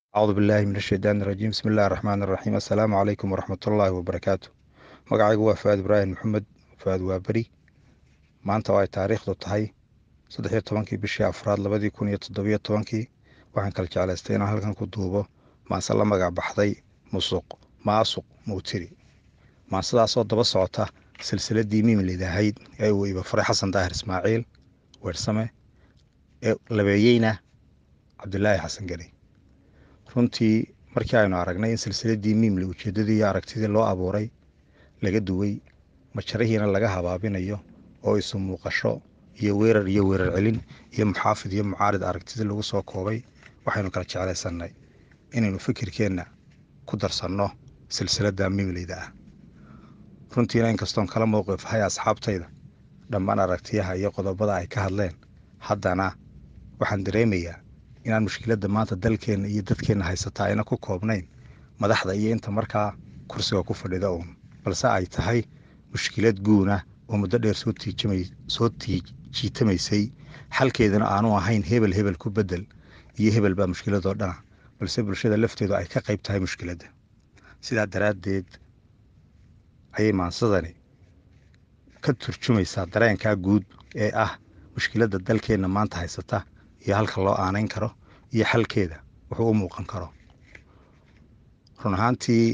acuudu billaahi min ashaydaani irajiim bismi illahi raxmaan iraxiim assalaamu calaykum waraxmatullaahi wabarakaatu magacaygu waa faad ibraahim maxamed faad waa beri maanta oo ay taariikhdu tahay saddexiyo tobankii bishii afraad labadii kun iyo toddobiyo tobankii waxaan kala jeclaystay inaan halkan ku duubo maase la magac baxday musuq maasuq mawtiri maasadaasoo daba socota silsiladii miimilid ahayd ee uu ibafaray xasan daahir ismaaciil weersame ee labeeyeyna cabdilaahi xasan geni runtii markii aynu aragnay in silsiladii miimli ujeeddadii iyo aragtidii loo abuuray laga duway majarihiina laga habaabinayo oo isu muuqasho iyo weerar iyo weerar celin iyo muxaafid iyo mucaarid aragtidii lagu soo koobay waxaynu kala jeclaysannay inaynu fikirkeenna ku darsanno silsiladda miimleyda ah runtiina inkastoon kala mowqif ahay asxaabtayda dhammaan aragtiyaha iyo qodobada ay ka hadleen haddana waxaan dareemayaa inaan mushkiladda maanta dalkeenna iyo dadkeenna haysataa ayna ku koobnayn madaxda iyo inta markaa kursiga ku fadhida uun balse ay tahay mushkilad guuna oo muddo dheer soo jiitamaysay xalkeedana aanu ahayn hebel hebel ku bedel iyo hebel baa mushkiladoo dhana balse bulshada lafteedu ay ka qayb tahay mushkiladda sidaa daraaddeed ayay maansadani ka turjumaysaa dareenkaa guud ee ah mushkiladda dalkeenna maanta haysata iyo halka loo aanayn karo iyo xalkeeda wuxuu u muuqan karo run ahaantii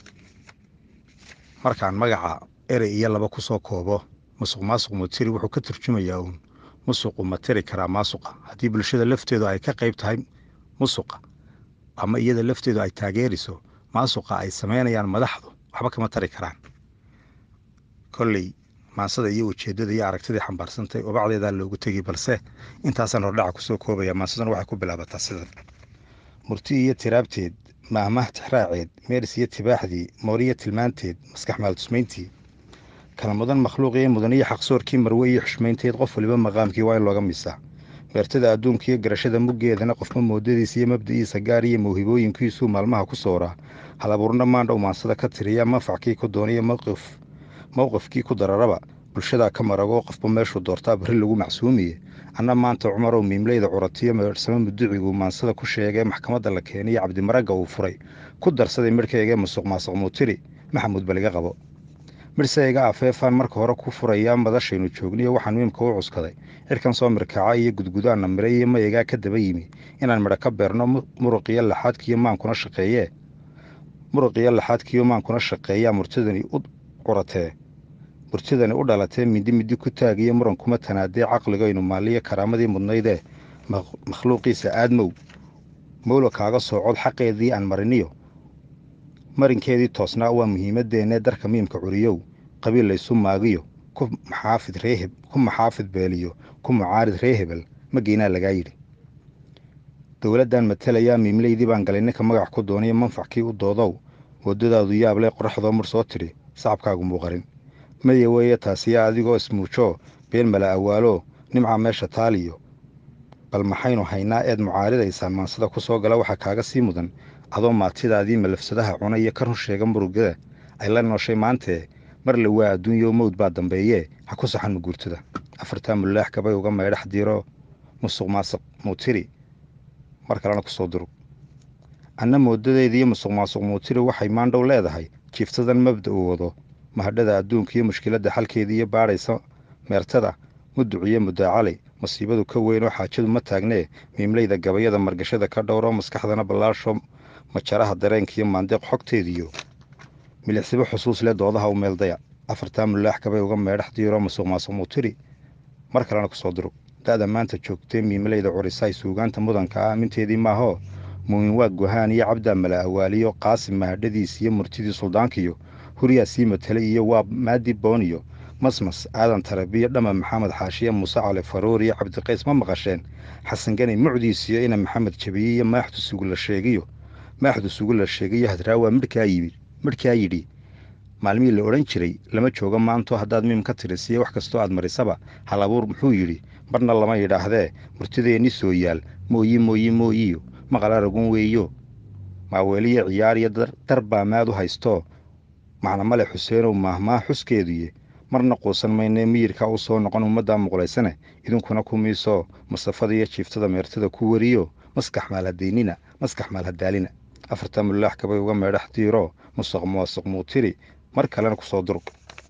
markaan magaca erey iyo laba ku soo koobo musuq maasuq materi wuxuu ka turjumayaa uun musuqu ma tiri karaa maasuqa haddii bulshada lafteedu ay ka qayb tahay musuqa ama iyada lafteedu ay taageeriso maasuqa ay samaynayaan madaxdu waxba kama tari karaan kolley maansada iyo ujeeddada iyo aragtidii xambaarsantay obacdeedaa loogu tegay balse intaasaan hordhaca kusoo koobaya maansaduna waxay ku bilaabataa sidan murti iyo tiraabteed maahmaah tixraaceed meeris iyo tibaaxdii mooriyo tilmaanteed maskax maaltusmayntii kala mudan makhluuqiyo mudan iyo xaqsoorkii marwe iyo xushmaynteed qof waliba maqaamkii waa in looga misaa meertada adduunka iyo garashada muggeedana qofma moodadiisa iyo mabda'iisa gaar iyo mawhibooyinkiisuu maalmaha ku sooraa halabuurna maandhow maansada ka tiriya manfackii ku dooniyo mowqif mowqifkii ku dararaba bulshadaa ka marago qofba meeshuu doortaa barri lagu macsuumiye anna maanta cumarow miimleyda curatiyo meersamo muduciguu maansada ku sheegee maxkamadda la keeniyo cabdimaragga uu furay ku darsaday midhkaygee musuq maasuq muutiri maxamuud baliga qabo midhsayga afeefaan marka hore ku furayaa madashaynu joogniyo waxaan miimka u cuskaday cirkan soo mirkaaca iyo gudgudaanna miray iyo mayagaa ka daba yimi inaan midho ka beerno muruqiyo laxaadkiiyo maankuna shaqeeyee muruqiyo laxaadkiiyo maankuna shaqeeyaa murtidani u curatee murtidani u dhalatee mindi midi ku taagiyo muran kuma tanaadee caqligaynu maaliyo karaamadii mudnaydee makhluuqiisa aadmow mowla kaaga soo cod xaqeedii aan mariniyo marinkeedii toosnaa waa muhiimadeennee darka miimka curiyow qabiil laysu maagiyo ku maxaafid reeheb ku maxaafid beeliyo ku mucaarid ree hebel ma geynaa lagaa yidhi dowladdan matalayaa miimleydii baan galay ninka magac ku dooniyo manfackii u doodow waddadaadu yaabley qoraxdoo mur soo tidhi sacabkaagu muuqarin maya weeye taasiya adigoo ismuujoo been mala awaalo nimca meesha taaliyo bal maxaynu haynaa eed mucaaridaysaan maansada ku soo gala waxaa kaaga sii mudan adoo maatidaadii malafsadaha cuna iyo ka run sheega murugada ay la nooshay maantee mar la waa adduunyo mowd baa dambeeyee ha ku saxan muguurtada afartaa mulaax gabay uga maydhax diiro musuq maasuq muutiri mar kalena kusoo durug anna moodadeediiyo musuq maasuq muutiri waxay maandhow leedahay jiiftadan mabda uu wado mahadhada adduunka iyo mushkiladda xalkeedii iyo baadhaysa meertada muduciyo mudaacalay masiibadu ka weyn oo xaajadu ma taagnee miimleyda gabayada margashada ka dhowro maskaxdana ballaasho majaraha dareenkaiyo maandeeq xogteediyo milicsibo xusuus leh doodaha u meeldaya afartaa mulaax gabay uga meedhax diiro musuq maasuq muutiri mar kalena kusoo durug da'da maanta joogtee miimleyda curisaay suugaanta mudanka ah aminteedii maahoo muumin waa gohaan iyo cabdaa mala awaaliyo qaasim mahadhadiis iyo murtidii suldaankiyo huryaa sii matelay iyo waa maadi booniyo masmas aadan tarabiyo dhama maxamed xaashiye muuse cali faruur iyo cabdiqays ma maqasheen xasan ganay mucdiisiyo ina maxamed jabiye iyo maaxdu sugula sheegiyo maaxdu sugula sheegiyo hadraawaa midhkaa yimid midhkaa yidhi maalmihii la odhan jiray lama joogo maanto haddaad miim ka tirisiyo wax kastoo aad marisaba halabuur muxuu yidhi marna lama yidhaahdee murtideenni soo yaal mooyi mooyi mooyiyo maqala ragun weeyo maaweeliyo ciyaariyo dar baa maad u haystoo macna male xuseenow maahmaah xuskeeduye marna quusan maynee miyirkaa u soo noqon ummaddaa muqlaysane idinkuna ku miisoo masafada iyo jiiftada meertada ku wariyo maskax maalhadaynina maskax maalhadaalina afarta mulaax kabay uga meedhax diiro musuq muwasuq muutiri mar kalena kusoo durug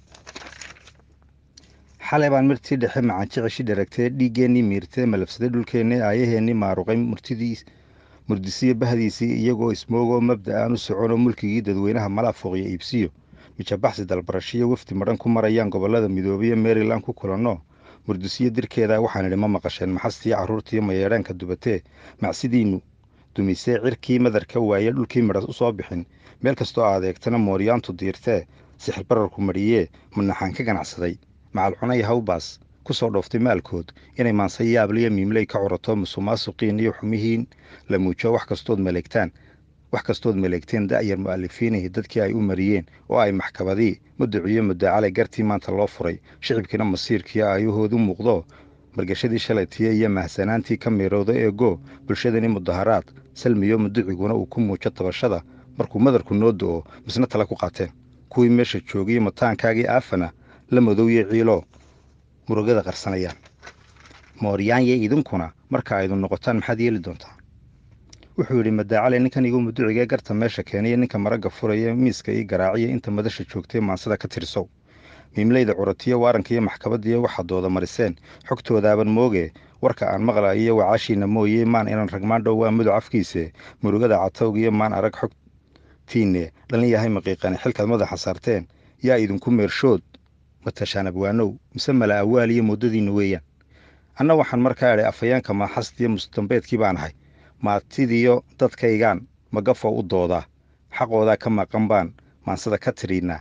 xalay baan mirtii dhexe macaanjicishi dharagtee dhiiggeenii miirtee malabsaday dhulkeennii aayaheennii maaruqay murtidii murdisiyo bahdiisii iyagoo ismoogoo mabda aan u soconoo mulkigii dadweynaha malaafuuqyo iibsiyo mijabaxsi dalbarashiyo wafdi madhan ku marayaan gobollada midoobiyo maryland ku kulanno murdisiyo dirkeeda waxaan idhi ma maqasheen maxastii carruurtii mayeedhaanka dubatee macsidiinnu dumisee cirkii madarka waaye dhulkii midhas u soo bixin meel kastoo adeegtana mooryaantu diirtee sixir bararku mariyee manaxaan ka ganacsaday macal cunay hawbaas ku soo dhooftay maalkood inay maanse yaabliyo miimley ka curato musuqmaasuqiin iyo xumihiin la muujo wax kastood maleegtaan wax kastood maleegteen da'yar mu'alifiinihii dadkii ay u mariyeen oo ay maxkabadii muduciyo mudaacalay gartii maanta loo furay shicibkiina masiirkiio aayahoodu muuqdo margashadii shalaytiye iyo mahsanaantii ka miirowda eego bulshadani mudaharaad salmiyo muduciguna uu ku muujo tabashada markuu madarku noo do'o misna tale ku qaateen kuwii meesha joogiyo mataankaagii aafana la madowye ciilo murugada qarsanayaan mooryaanye idinkuna marka aydu noqotaan maxaad yeeli doontaa wuxuu yidhi madaacale ninkan igu muducigee garta meesha keenaya ninka maragga furaya miiska ii garaaciya inta madasha joogtay maansada ka tirsow miimleyda curatiyo waarankiiyo maxkabadiiyo waxaad dooda mariseen xogtoodaaban mooge warka aan maqlaayiyo wacaashiina mooye maan inan ragmaan dhow waa muduc afkiise murugada catowgiyo maan arag xogtiinne dhalin yahay maqiiqane xilkaad madaxa saarteen yaa idinku meershood matashaan abwaanow mise mala awaaliyo muddadiinna weeyaan anna waxaan markaa idhay afhayaanka maaxastiyo mustambeedkii baan ahay maatidiyo dadkaygaan magafow u doodaa xaqoodaa ka maqan baan maansada ka tiriinaa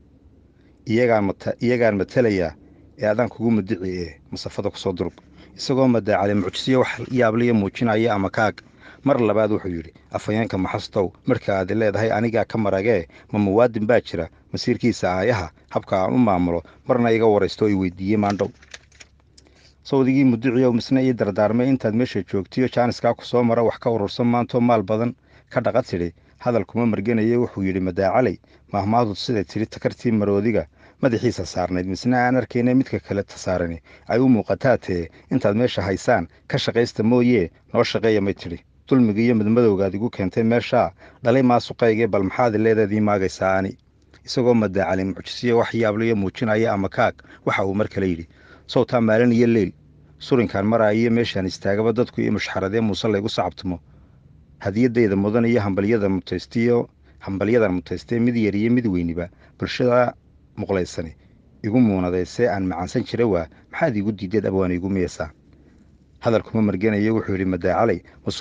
iyagaan matalayaa ee adaan kugu mudici ee masafada kusoo durug isagoo madaacale mucjisiyo wax yaabliya muujinaya ama kaag mar labaad wuxuu yidhi afhayeenka maxastow marka aad leedahay anigaa ka maragee ma muwaadin baa jira masiirkiisa aayaha habka aan u maamulo marna iga waraysto i weydiiyey maandhow sawdigii muduciyow misna ii dardaarmay intaad meesha joogtiyo jaaniskaa ku soo mara wax ka urursan maantoo maal badan ka dhaqa tidhi hadal kuma marganaye wuxuu yidhi madaacalay mahmaadud siday tidhi takartii maroodiga madaxiisa saarnayd misna aan arkayna midka kale tasaarani ay u muuqataa tee intaad meesha haysaan ka shaqaysta mooyee noo shaqeeya may tidhi dulmiga iyo midmadowgaad igu keentay meeshaa dhalay maasuqaygee bal maxaad leedaadii maagaysaa ani isagoo madaacalay mucjisiyo wax yaabliyo muujinaya ama kaag waxa uu mar kale yidhi sawtaa maalin iyo leyl surinkaan maraayiyo meeshaan istaagaba dadku iyo mushxaradee muuse laygu sacabtimo hadiyadayda mudan iyo hambalyada mutaystiyo hambalyadan mutaystee mid yar iyo mid weyniba bulshada muqlaysani igu muunadaysee aan macaansan jira waa maxaad iigu diideed abwaan iigu miyaysaa hadalkuma marganayo wuxuu yidhi madaacalay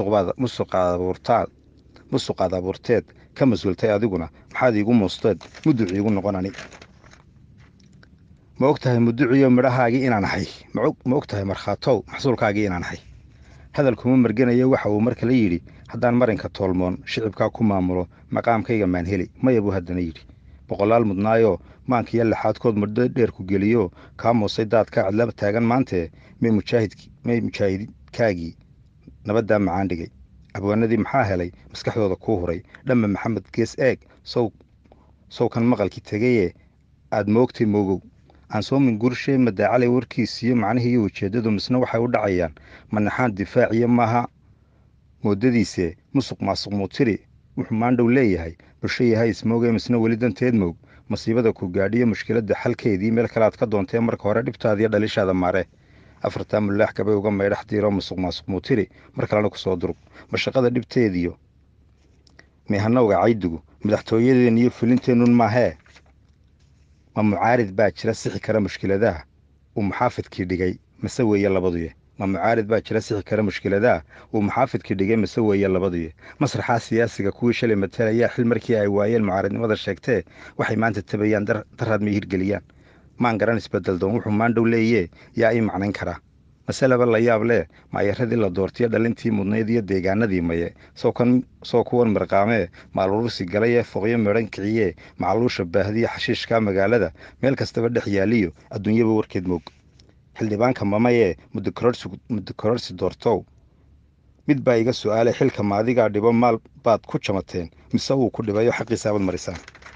musuqaad abuurteed ka mas-uultay adiguna maxaad iigu muusteed muduci iigu noqon ani ma og tahay muduciyo midhahaagii inaan ahay ma og tahay markhaatow maxsuulkaagii inaan ahay hadalkuma marganayo waxa uu mar kale yidhi haddaan marinka toolmoon shicibkaa ku maamulo maqaamkayga maan heli maya buu haddana yidhi boqolaal mudnaayoo maankiyo laxaadkood muddo dheer ku geliyo kaa muusay daadka cadlaba taagan maantee may mujaahidkaagii nabaddaa macaan dhigay abwaanadii maxaa helay maskaxdooda kuu huray dhamma maxamed gees eeg sowkan maqalkii tegayee aad moogtay moogow aan soomin gurshe madaacalay warkiisiyo macnihii iyo ujeeddadu misna waxay u dhacayaan manaxaan difaaciyo maaha moodadiise musuq maasuq muutiri wuxuu maandhow leeyahay bulsho yahay ismoogee misna weli danteed moog masiibada ku gaadhiyo mushkiladda xalkeedii meel kale aad ka doontee marka hore dhibtaadiyo dhalishaada maare afartaa mulaax kabay uga maydhax diiro musuq maasuq muutiri mar kalena kusoo durug mashaqada dhibteediyo meehanowga caydigu madaxtooyadeen iyo fulinteennun maahee ma mucaarid baa jira sixi kara mushkiladaha uu muxaafidkii dhigay mase weeye labaduye ma mucaarid baa jira sixi kara mushkiladaha uu muxaafidkii dhigay mase weeye labaduye masraxaa siyaasiga kuwii shalay matalayaa xil markii ay waayeen mucaaridnimada sheegtee waxay maanta tabayaan daraad may hirgeliyaan maan garan isbedeldoon wuxuu maandhow leeyee yaa ii macnayn karaa maseleba la yaab leh maayaradii la doortiyo dhalintii mudnayd iyo deegaanadii maye soo kuwan mirqaamee maalurusi galay ee foqyo midhan kiciyee macaluusha baahdiya xashiishkaa magaalada meel kastaba dhex yaaliyo adduunyaba warkeed moog xildhibaanka mamayee muddo kororsi doortow mid baa iga su'aalay xilka maadigaa dhibo maal baad ku jamateen mise uu ku dhibayo xaqiisaabaad marisaan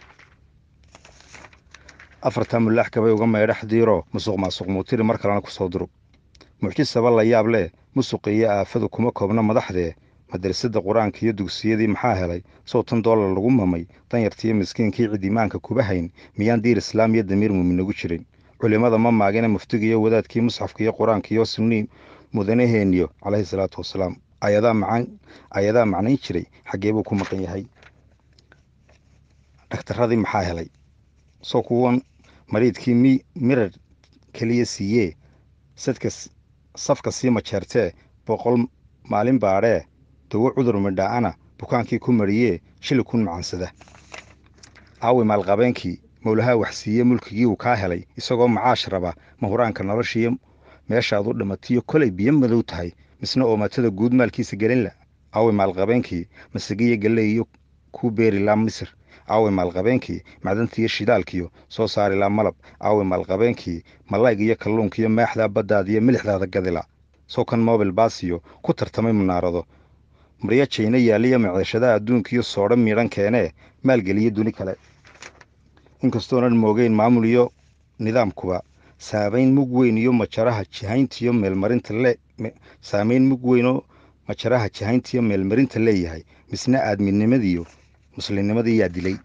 afartaa mulaax kabay uga maydhax diiro musuq maasuq muutiri mar kalena kusoo durug mucjisaba la yaab leh musuq iyo aafadu kuma koobna madaxdee madrasadda qur-aanka iyo dugsiyadii maxaa helay sow tan doolar lagu mamay danyartiiyo miskiinkii cid imaanka kuba hayn miyaan diir islaam iyo damiir muumin nagu jirin culimmada ma maagine muftiga iyo wadaadkii musxafka iyo qur-aanka iyo sunnii mudanaheeniyo calayhi salaatu wasalaam ayadaa macaan ayadaa macnayn jiray xaggee buu ku maqan yahay dhakhtarradii maxaa helay soo kuwan mariidkii mi mirar keliya siiyee sadka safka sii majeertee boqol maalin baadhee dawo cudur midhaa'ana bukaankii ku mariyee shili kun macansada aawi maalqabeenkii mowlahaa wax siiye mulkigii uu kaa helay isagoo macaash raba mahuraanka noloshiiyo meeshaad u dhamatiyo kolay biyo madow tahay misna oomatada guud maalkiisa gelinla aawi maalqabeenkii masagiyo galley iyo kuu beeri laa misir aawi maalqabeenkii macdantiiyo shidaalkiyo soo saari laa malab aawi maalqabeenkii malayg iyo kalluunkiyo maaxdaa baddaadiyo milixdaada gadila soo kan mobil baasiyo ku tartamay munaarado maryo jayna yaaliyo maceeshadaha adduunkiyo soodho miidhan keenee maalgeliyo duni kale inkastoonan moogeyn maamul iyo nidaamkuba saamayn mug weyn iyo majaraha jihayntiyo meelmarinta le saamayn mug weynoo majaraha jihayntiyo meelmarinta leeyahay misna aadminimadiiyo muslimnimadii yaa dilay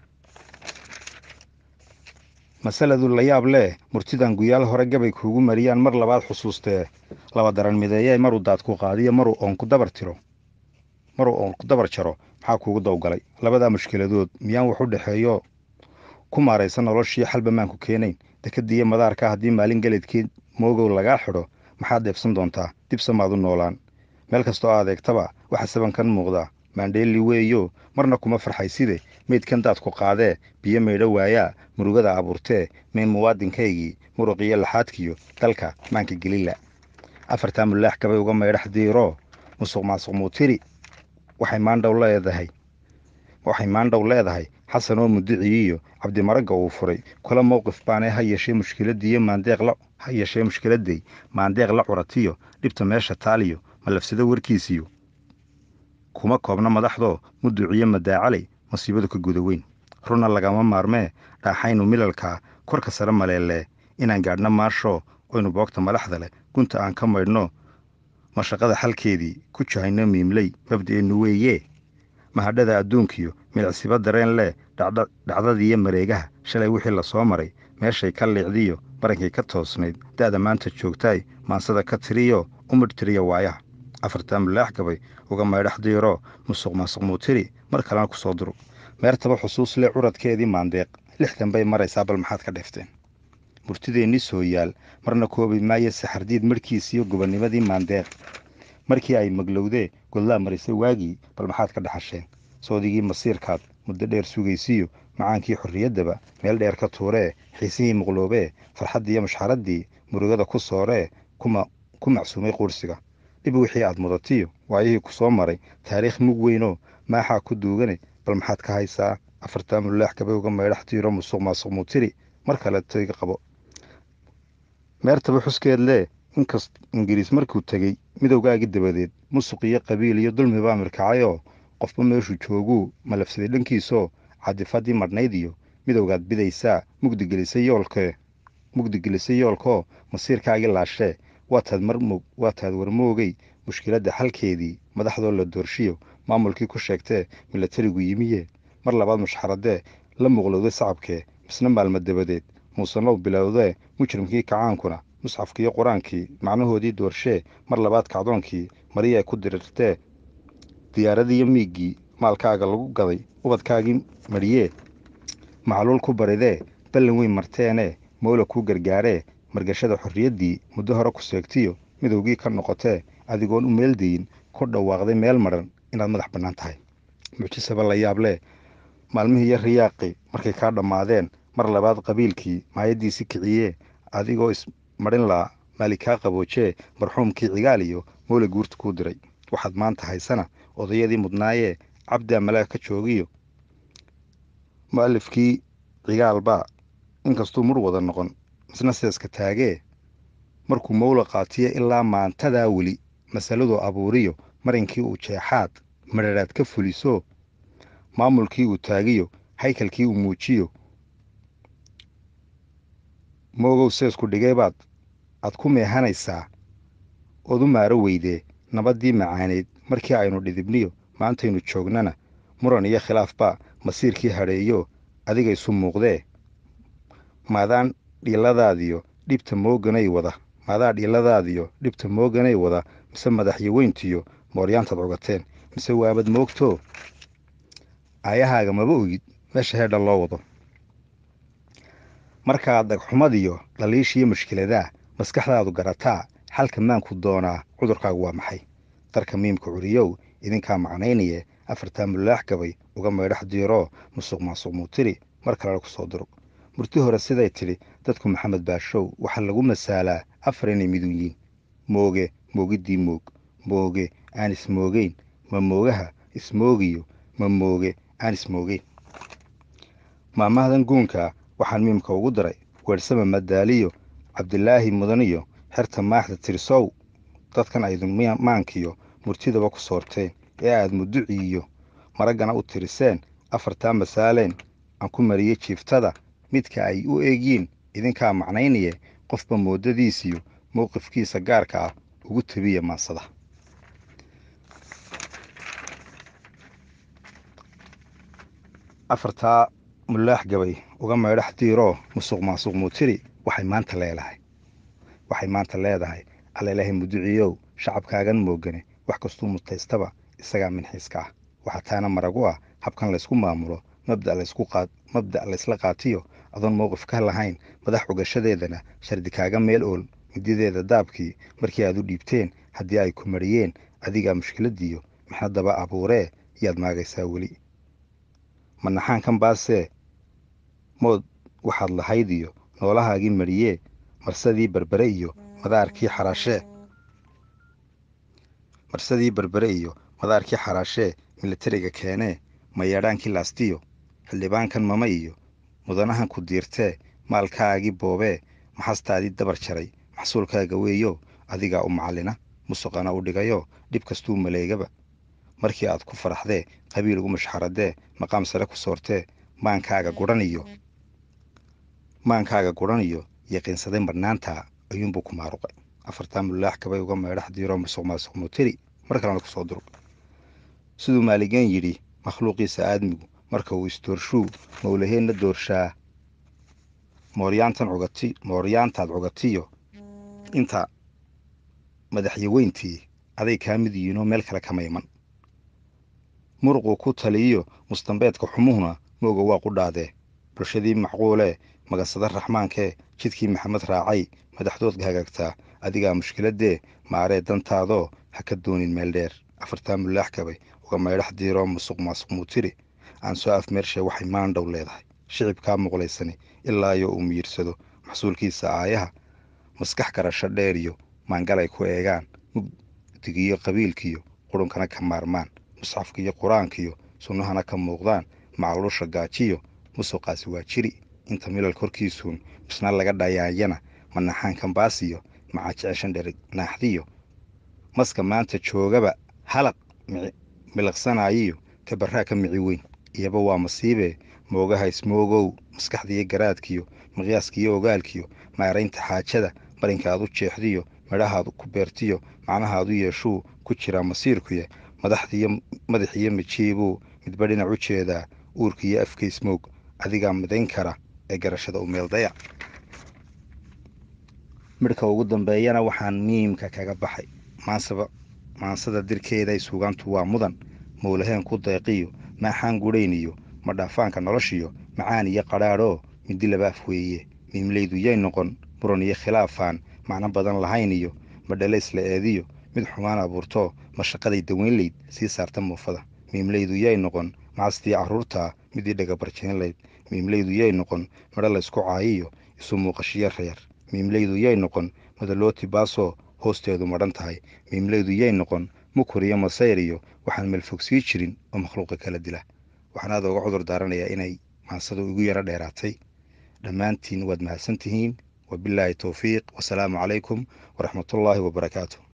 masaladu la yaab leh murtidan guyaal hore gabay kuugu mariyaan mar labaad xusuustee laba daran mideeyee maruu daad ku qaadiyo maruu oon ku dabar tiro maruu oon ku dabar jaro maxaa kuugu dawgalay labadaa mushkiladood miyaan wax u dhexeeyo ku maaraysa noloshii xalba maanku keenayn dekadiiyo madaarka haddii maalin geledkeed moogow lagaa xidho maxaad deebsan doontaa dibse maad u noolaan meel kastoo adeegtaba waxa sabankan muuqdaa maandheeli weeyo marna kuma farxayside meydkan daadku qaadee biyo maydho waayaa murugada abuurtee mayn muwaadinkaygii muruqiyo laxaadkiyo dalka maanka gelila afartaa mulaax gabay uga maydhax diiroo musuq maasuq muutiri waxay maandhow leedahay waxay maandhow leedahay xasan oo mudiciyiyo cabdimaragga uu furay kula mowqif baanee ha yeeshee mushkiladiiyo maandeeq la ha yeeshee mushkiladday maandeeq la curatiyo dhibta meesha taaliyo malafsado warkiisiyo kuma koobna madaxdoo muduciyo madaacalay masiibadu ka guda weyn runa lagama maarmee dhaaxaynu milalkaa korka sare maleelee inaan gaadhno maashoo oynu boogta madaxda leh gunta aan ka maydhno mashaqada xalkeedii ku jahayno miimley mabda'eennu weeyee mahadhada adduunkiyo milicsiba dareen leh dhacdadiiyo mareegaha shalay wixii la soo maray meeshay ka liicdiyo barankay ka toosnayd da'da maanta joogtaay maansada ka tiriyo u midhtiriya waayaha afartaa mulaax gabay uga maydhax diiroo musuq maasuq muutiri mar kalena ku soo duru meertaba xusuus leh curadkeedii maandeeq lixdan bay maraysaa bal maxaad ka dheefteen murtideennii soo yaal marna koobi maayo saxardiid marhkiisiyo gobannimadii maandeeq markii ay maglowdee godlaa marisay waagii bal maxaad ka dhaxasheen soodigii masiirkaad muddo dheer sugaysiyo macaankii xorriyaddaba meel dheer ka tuuree xiisihii muqloobee farxaddiiyo mashxaraddii murugada ku sooree ku macsuumay quursiga dhib wixii aad mudatiyo waayihii ku soo maray taariikh mug weynoo maaxaa ku duugane bal maxaad ka haysaa afartaa mulaax gabay uga maydhax tiiro musuq maasuq muutiri mar kale toyga qabo meertaba xuskeed lee inkast ingiriis markuu tegey midowgaagii dabadeed musuq iyo qabiil iyo dulmi baa mirkacayoo qofba meeshuu jooguu malafsaday dhankiisoo cadifadii madhnayd iyo midowgaad bidaysaa mugdigelisay yoolkee mugdigelisay yoolkoo masiirkaagii laashee waataad marmog waataad warmoogay mushkiladda xalkeedii madaxdoo la doorshiyo maamulkii ku sheegtee milatarigu yimiye mar labaad mushxaradee la muqlowday sacabkee misna maalmo dabadeed muusanow bilowdee mujrimkii kacaankuna musxafkiiyo qur-aankii macnahoodii doorshee mar labaad kacdoonkii mariyae ku dirirtee diyaaradiiyo miiggii maalkaaga lagu gaday ubadkaagii mariyee macluul ku baridee ballan weyn marteenee mowla kuu gargaaree margashada xorriyaddii muddo hore ku seegtiyo midowgii ka noqotee adigoon u meeldayin ku dhawaaqday meel madhan inaad madax bannaan tahay mucjisaba la yaab leh maalmihii iyo riyaaqi markay kaa dhammaadeen mar labaad qabiilkii maayaddiisi kiciyee adigoo ismadhin laa maali kaa qaboojee marxuumkii cigaal iyo mowla guurta kuu diray waxaad maanta haysana odayadii mudnaayee cabdaa malaag ka joogiyo mu'alifkii cigaalbaa inkastuu mur wada noqon misna seeska taagee markuu mowla qaatiye ilaa maantadaa weli masaladuu abuuriyo marinkii uu jeexaad madharaad ka fuliso maamulkii uu taagiyo haykalkii uu muujiyo moogow seesku dhigay baad aad ku meehanaysaa ood u maaro weydee nabaddii macaaneyd markii aynu dhidibniyo maantaynu joognana muran iyo khilaaf baa masiirkii hadheeyo adiga isu muuqdee maadaan dhiiladaadiyo dhibta mooganay wada maadaa dhiiladaadiyo dhibta mooganay wada mise madaxyaweyntiyo mooryaantaad cogateen mise waabad moogtoo aayahaaga maba ogid meesha heedha loo wado markaad dhagxumadiyo dhaliishiyo mushkiladaa maskaxdaadu garataa xalka maanku doonaa cudurkaagu waa maxay darka miimka curiyow idinkaa macnaynaye afartaa mulaax gabay uga maydhax diiroo musuq maasuq muutiri mar kalena ku soo diro murti hore siday tidhi dadku maxamed baashow waxaa lagu masaalaa afar inay midun yiin mooge moogiddii moog mooge aan ismoogeyn ma moogaha ismoogiyo ma mooge aan ismoogeyn maamahdan guunka waxaan miimka ugu daray weersama madaaliyo cabdilaahi mudaniyo xerta maaxda tirsow dadkan aydun maankiyo murtidaba ku soorteen ee aad muduciiyo maraggana u tiriseen afartaa masaaleen aan ku mariyey jiiftada midka ay u eegyiin idinkaa macnaynaye qofba moodadiisiyo mowqifkiisa gaarka ah ugu tabiya maansada afartaa mulaax gabay uga maydhax diiroo musuq maasuq muutiri waxay maanta leedahay waxay maanta leedahay allailahay muduciyow shacabkaagan moogane wax kastuu mutaystaba isagaa minxiiska ah waxaa taana maragu ah habkan laysku maamulo mabda' laysla qaatiyo adoon mowqif ka lahayn madax ogashadeedana shardi kaaga meel ool midideeda daabkii markii aad u dhiibteen haddii ay ku mariyeen adigaa mushkiladiiyo mixnadaba abuuree yaad maagaysaa weli manaxaankan baasee mood waxaad lahayd iyo noolahaagii mariyee marsadii berbere iyo madaarkii xaraashee marsadii berbere iyo madaarkii xaraashee militariga keenee mayeedhaankii laastiyo xildhibaankan mama iyo mudanahan ku diirtee maalkaagii boobee maxastaadii dabar jaray maxsuulkaaga weeyo adigaa u macallina musuqana u dhigayo dhib kastuu maleegaba markii aad ku faraxdee qabiil ugu mashxaradee maqaam sare ku soortee maankaaga gudhan iyo maankaaga gudhan iyo yaqiinsaday marnaantaa ayuunbuu ku maaruqay afartaa mulaax gabay uga maydhax diiroo musuq maasuq mutiri mar kalena ku soo durug siduu maaligeen yidhi makhluuqiisa aadmigu marka uu isdoorshuu mowlaheenna doorshaa mooryaantan cugati mooryaantaad cugatiyo inta madaxyaweyntii aday kaa mid yihiinoo meel kale kama iman muruquu ku taliyiyo mustambeedka xumuhuna mooga waa qudhaadee bulshadii macquulee magansada raxmaankee jidkii maxamed raacay madaxdood hagaagtaa adigaa mushkiladee maaree dantaadoo ha ka doonin meel dheer afartaa mulaax gabay uga maydhax diiroo musuq maasuq muutiri aan soo afmeershe waxay maandhow leedahay shicibkaa muqlaysani ilaayo uu miyirsado maxsuulkiisa aayaha maskax garasho dheer iyo maangalay ku eegaan mugdigiyo qabiilkiyo qurunkana ka maarmaan musxafkiiyo qur-aankiyo sunnahana ka muuqdaan macluusha gaajiyo musuqaasi waa jiri inta milal korkiisuun misna laga dhayaayana manaxaankan baasiyo macaajeceshan dherig naaxdiyo maska maanta joogaba halaq miliqsanaayiyo kabarraa ka mici weyn iyaba waa masiibee moogaha ismoogow maskaxdiiyo garaadkiyo miqyaaskiiyo ogaalkiyo maaraynta xaajada marinka aad u jeexdiyo midhahaad ku beertiyo macnahaadu yeeshuu ku jiraa masiirkuye madaxdiiyo madaxiyo mijiibuu midba dhinac u jeedaa uurkiiyo afka ismoog adigaa midayn kara ee garashada u meeldaya midhka ugu dambeeyana waxaan miimka kaga baxay maansaba maansada dirkeeday suugaantu waa mudan mowlaheen ku deeqiyo maaxaan gudhayniyo madhaafaanka noloshiyo macaan iyo qadhaadhoo midi labaaf weeye miimleydu yay noqon muran iyo khilaafaan macno badan lahayn iyo madhalays la eediyo mid xumaan abuurtoo mashaqaday daweynlayd sii saarta muufada miimleydu yay noqon macastii carruurtaa midii dhagabarjeenlayd miimleydu yay noqon midho laysku caayiyo isu muuqashiyo reer miimleydu yay noqon madalooti baasoo hoosteedu madhan tahay miimleydu yay noqon mukur iyo masayr iyo waxaan meelfog sii jirin oo makhluuqa kala dila waxaan aada uga cudur daaranayaa inay maansadu igu yaro dheeraatay dhammaantiin waad mahadsan tihiin wabilaahi towfiiq wasalaamu calaykum waraxmatullaahi wabarakaatu